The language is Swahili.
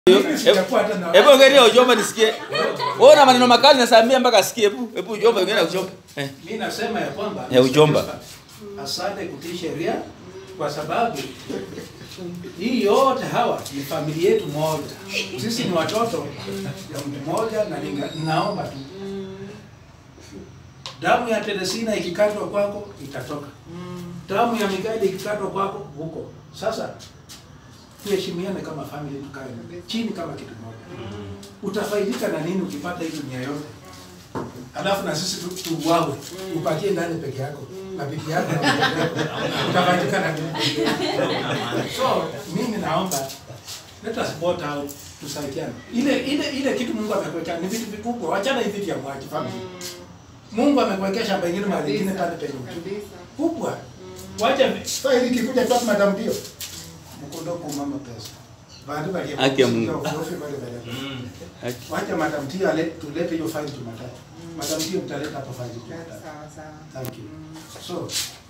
Hebu ongelea ujomba nisikie. Wewe una maneno makali na Samia mpaka asikie. Hebu hebu ujomba ongelea ujomba. Eh. Mimi nasema ya kwamba Ya ujomba. asante kutii sheria kwa sababu hii yote hawa ni familia yetu moja. Sisi ni watoto ya mtu mmoja, na ninga- ninaomba tu damu ya Teresina ikikatwa kwako itatoka, damu ya Mikaeli ikikatwa kwako huko. Sasa tuheshimiane kama familia, tukae chini kama kitu moja. Utafaidika na nini ukipata hii dunia yote alafu na sisi tu- tuuawe upatie ndani peke yako na bibi yako na mtoto yako. utafaidika na nini? So mimi naomba let us vote out, tusaidiane. Ile ile ile kitu Mungu amekuweka ni vitu vikubwa, wachana hivi vya mwaji family. Mungu amekuwekea shamba ingine mahali ingine pale penye kubwa. Wacha faili kikuja tu madam ndio. Mkondo kwa mama pesa. Baada ya Haki ya Mungu. Haki. Wacha madam Tia ale tulete hiyo faili Jumatatu. Madam Tia mtaleta hapa faili Jumatatu. Thank you. So